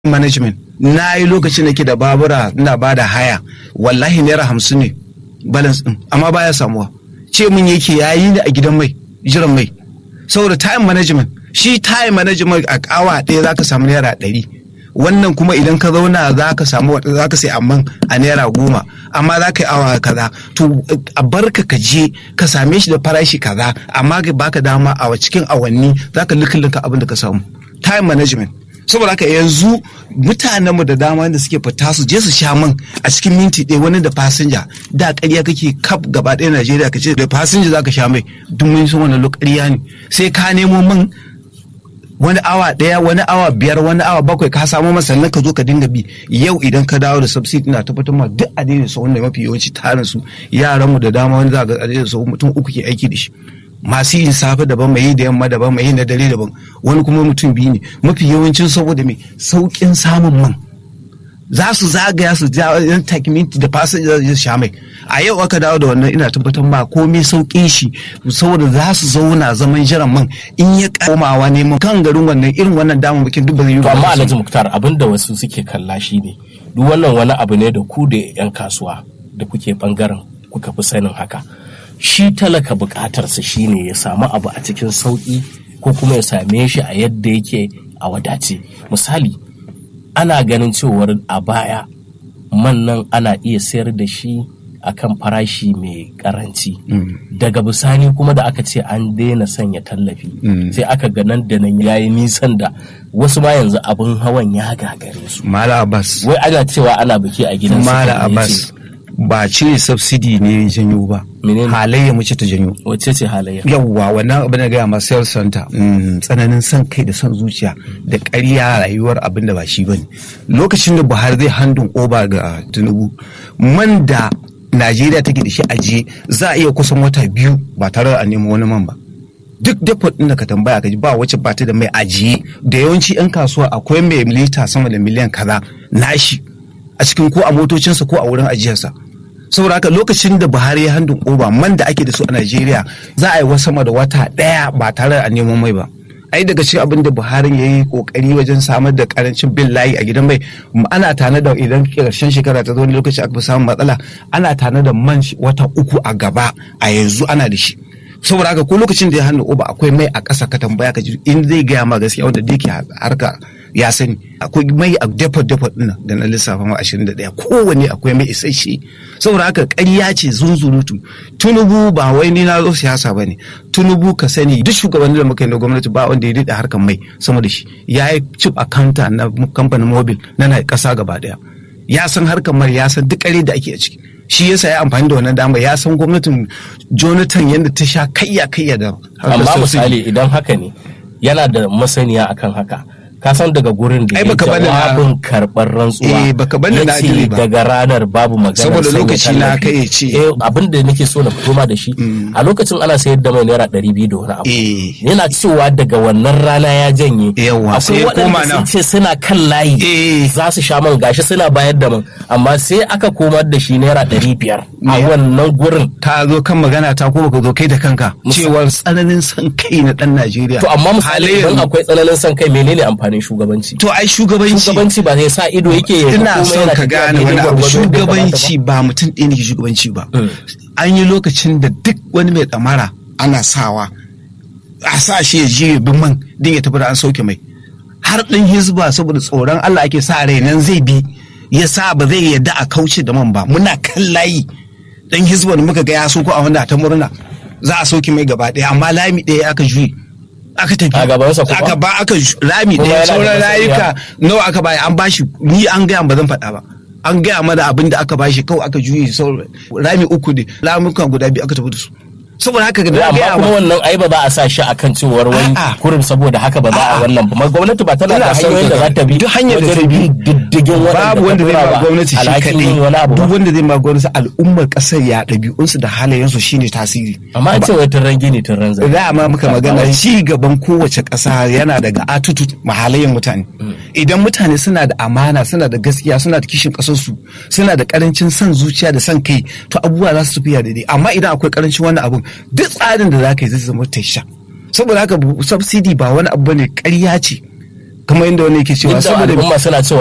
management na yi lokacin da ke da babura ina ba da haya wallahi naira hamsin ne balance din amma baya samuwa ce mun yake yayi ne a gidan mai jiran mai saboda time management shi time management a kawa ɗaya za ka samu naira ɗari wannan kuma idan ka zauna za ka samu za ka sai amman a naira goma amma za ka yi awa kaza to a barka ka je ka same shi da farashi kaza amma ka baka dama a cikin awanni za ka likilinka abin da ka samu time management saboda haka yanzu mutanenmu da dama da suke fita su je su sha man a cikin minti ɗaya wani da fasinja da ƙarya kake kaf gaba ɗaya Najeriya ka ce da fasinja za ka sha mai duk mun san wannan ƙarya ne sai ka nemo man wani awa ɗaya wani awa biyar wani awa bakwai ka samu masa sannan ka zo ka dinga bi yau idan ka dawo da subsidy na tabbatar ma duk a daidai sau wanda mafi yawanci tarin su yaranmu da dama wani za ga a daidai sau mutum uku ke aiki da shi masu yin safe daban mai yi da yamma daban mai yi na dare daban wani kuma mutum biyu ne mafi yawancin saboda mai saukin samun man za su zagaya su ja yan takminti da fasinja su sha mai a yau aka dawo da wannan ina tabbatar ma komai saukin shi saboda za su zauna zaman jiran man in ya komawa neman kan garin wannan irin wannan damar bikin duk ba zai yi to amma alhaji muktar abin da wasu suke kalla shi ne duk wannan wani abu ne da ku da yan kasuwa da kuke bangaren kuka fi sanin haka shi talaka bukatarsa shine ya samu abu a cikin sauƙi ko kuma ya same shi a yadda yake a wadace misali ana ganin cewar a baya man nan ana iya sayar da shi akan farashi mai karanci daga bisani kuma da aka ce an daina sanya tallafi sai aka ga nan da nan yayi nisan da wasu ma yanzu abin hawan ya gagare su mala abbas wai ana cewa ana biki a gidan mala abbas ba cire subsidy ne janyo ba halayya mace ta janyo wacce ce halayya yawwa wannan abin da gaya ma sales center tsananin son kai da son zuciya da ƙarya rayuwar abin da ba shi bane lokacin da buhari zai handun oba ga tinubu man da najeriya take da shi ajiye za a iya kusan wata biyu ba tare da a nemo wani man ba duk depot ɗin da ka tambaya ka ji ba wacce ba ta da mai ajiye da yawanci 'yan kasuwa akwai mai lita sama da miliyan kaza nashi a cikin ko a motocinsa ko a wurin ajiyarsa saboda haka lokacin da buhari ya handun oba man da ake da su a najeriya za a yi wasu sama da wata ɗaya ba tare da a neman mai ba ai daga cikin abin da buhari ya yi kokari wajen samar da karancin bin layi a gidan mai ana tana da idan karshen shekara ta zo wani lokaci aka fi samun matsala ana tana da man wata uku a gaba a yanzu ana da shi saboda haka ko lokacin da ya hannu oba akwai mai a ƙasa ka tambaya ka ji in zai gaya ma gaskiya wanda da yake harka ya sani akwai mai a depot depot ɗin da na lissafa ma ashirin da ɗaya kowanne akwai mai isasshe saboda haka ƙarya ce zunzurutu tunubu ba wai ni na zo siyasa ba ne tunubu ka sani duk shugabannin da muka yi na gwamnati ba wanda ya daɗe harkar mai sama da shi ya yi chip akanta na kamfanin mobil na na ƙasa gaba ɗaya ya san harkar mai ya san duk ƙare da ake a ciki shi yasa ya amfani da wannan dama ya san gwamnatin jonathan yadda ta sha kayya kayya da amma misali idan haka ne yana da masaniya akan haka ka san daga gurin da Ai, ya baka bani na- jawabin karɓar rantsuwa Eh, baka bani na yace ajiri ba. daga ranar babu magana Saboda sanya lokaci na tallafi. kai ya ce. eh, abin da nake so na fito ma da shi a lokacin ana sayar da mai naira ɗari biyu da wani abu Eh. yana cewa daga wannan rana ya janye Yawwa, sai akwai ya koma waɗanda nan. sun ce suna kan layi Eh. za su sha man gashi suna bayar da man amma sai aka komar da shi naira ɗari biyar a Me? wannan gurin ka zo kan magana ta ko baka zo kai da kanka Musa- cewar tsananin son kai na dan Najeriya to amma misali Halayyar- idan akwai tsananin son kai menene amfanin shugabanci to ai shugabanci shugabanci ba zai sa ido yake ya ina komai son yana ka tafiya gane daidai wani abu gwargwado yadda ya kamata ba. shugabanci ba mutum ɗaya ne ke shugabanci ba Mm. an yi lokacin da duk wani mai ɗamara ana sawa a sa shi ya je ya bi man din ya tafi da an sauke mai har ɗin hizba saboda tsoron Allah ake sa rai nan zai bi ya sa ba zai yadda a kauce da man ba muna kan layi ɗan hizba da muka ga ya soko a wanda ta murna za a sauke mai gaba ɗaya amma lami ɗaya aka juye aka tafi A gabansa kuma? aka ba aka ju- rami Kuma ɗaya yana da sauran masaniya? rayuka nawa aka bayi an bashi ni an gaya ba zan faɗa ba an gaya mana abin da aka bashi kawai aka juye sauran rami uku ne ramukan guda biyu aka tafi da su saboda haka Ya, da amma gaya kuma ma wannan ai ba za a sa shi akan cewar wai A'a. kurum saboda haka ba za a A'a. wannan ba Ma gwamnati ba tana Ina da son hanyoyin da ka za ta bi duk hanyar da wajen ta bi. bin diddigin waɗanda babu wanda zai ta ba tura gwamnati shi alhakin yin wani kaɗai abu ba. duk wanda zai ba gwamnati al'ummar ƙasar ya ɗabi'unsu da halayensu shine tasiri amma an ce wai turren gini turren zai za ma muka magana ci gaban kowace ƙasa yana daga attitude mahalayen mutane idan mutane suna da amana suna da gaskiya suna da kishin ƙasarsu suna da ƙarancin son zuciya da son kai to abubuwa za su tafiya daidai amma idan akwai ƙarancin wani abun duk tsarin da za ka yi zai zama tasha saboda haka bu- subsidy ba wani abu ne ƙarya ce kamar inda wani yake cewa duk da saboda al'umma suna cewa